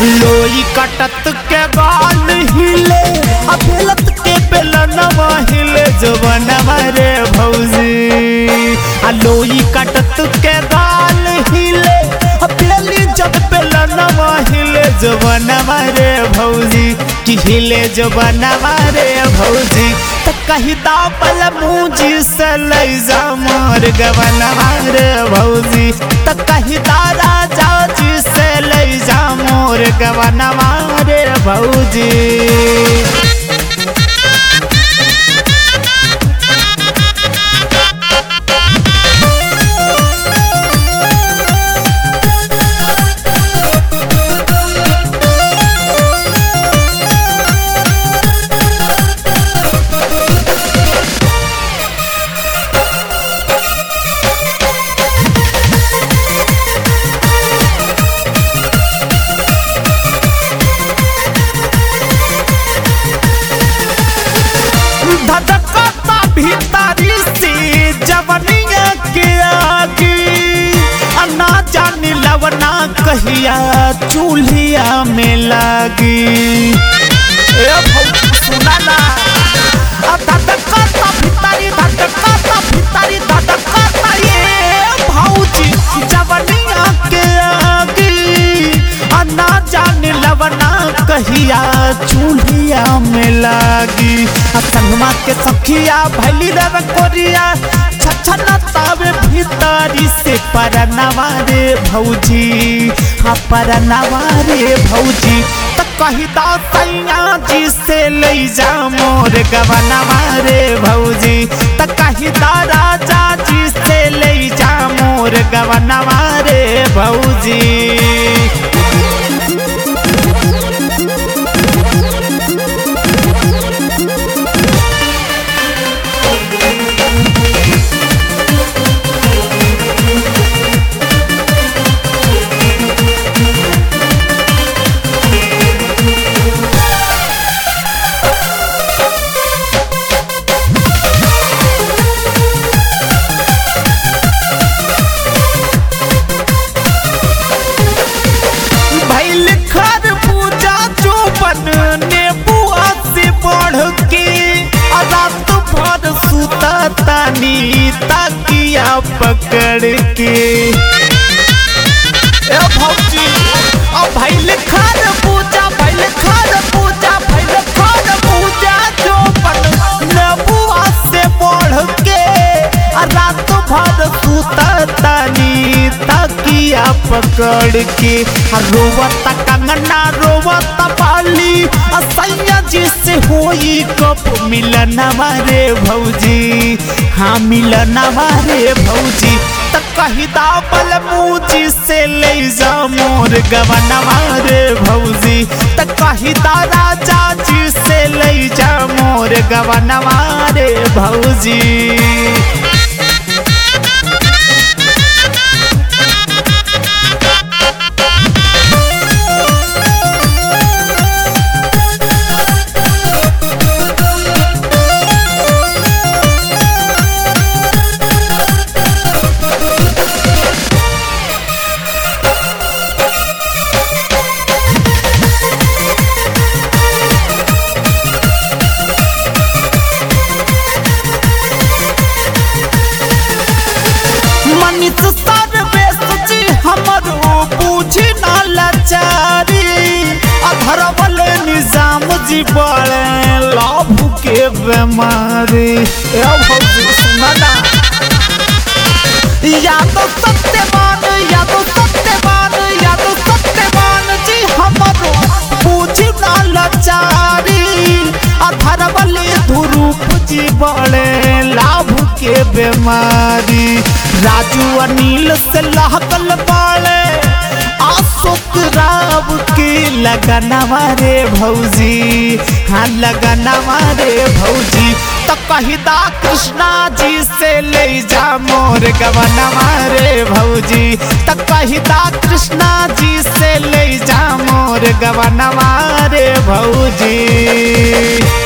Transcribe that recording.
लोई कटत के गाल हिले आ बेलत के बेलनवा हिले जवनवा रे भौजी आ लोई कटत के गाल हिले आ बेली जब बेलनवा हिले जवनवा रे भौजी कि हिले जवनवा रे भौजी त कही दापल मुझी से लैजा मोर गवनवा रे भौजी त कही दादा जाजी से लैजा मोर गवनवा रे भौजी धधकता भीतरी से जवनिया के आगी अन्ना जानी लवना कहिया चूल्हिया में लागी ए भौ सुना ना आ धधकता भीतरी धधकता भीतरी धधकता ये भौजी जवनिया के आगी अन्ना जानी लवना कहिया चूल्हिया में लागी आ संगमा के सखिया भैली रे कोरिया छछना तावे भीतरी से परनवा रे भौजी हाँ परनवा रे भौजी त कही दा सैया जी से ले जा मोर गवनवा रे भौजी त कही दा राजा जी से ले जा मोर गवनवा रे भौजी भैल खर पूजा चौपन ने बुआ से बढ़ के आ रात भर सुता तानी तकिया पकड़ के ए भौजी आ भैल खर पूजा भैल खर पूजा भैल खर पूजा चौपन ने बुआ से बढ़ के आ रात भर सुता तानी तकिया पकड़ के आ रोवत कंगना रोवत बाली आ सैया जी से होई कप मिलनवा रे भौजी हाँ मिलनवा रे भौजी त कही दा बल मुझी से ले जा मोर गवनवा रे भौजी त कही दा राजा जी से ले जा मोर गवनवा रे भौजी मनित सर्वेश जी हमरो बूझी ना लाचारी अधरवल निजाम जी बड़े लाभ के बेमारी ए भौजी सुना ना या तो सत्यवान या तो सत्यवान या तो सत्यवान जी हमरो बूझी ना लाचारी अधरवल धुरूप जी बड़े लाभ के बेमारी राजू अनिल से लहकल बाड़े अशोक राव के लगनवा रे भौजी हाँ लगनवा रे भौजी तो कहिदा कृष्णा जी से ले जा मोर गवनवा रे भौजी तो कहिदा कृष्णा जी से ले जा मोर गवनवा रे भौजी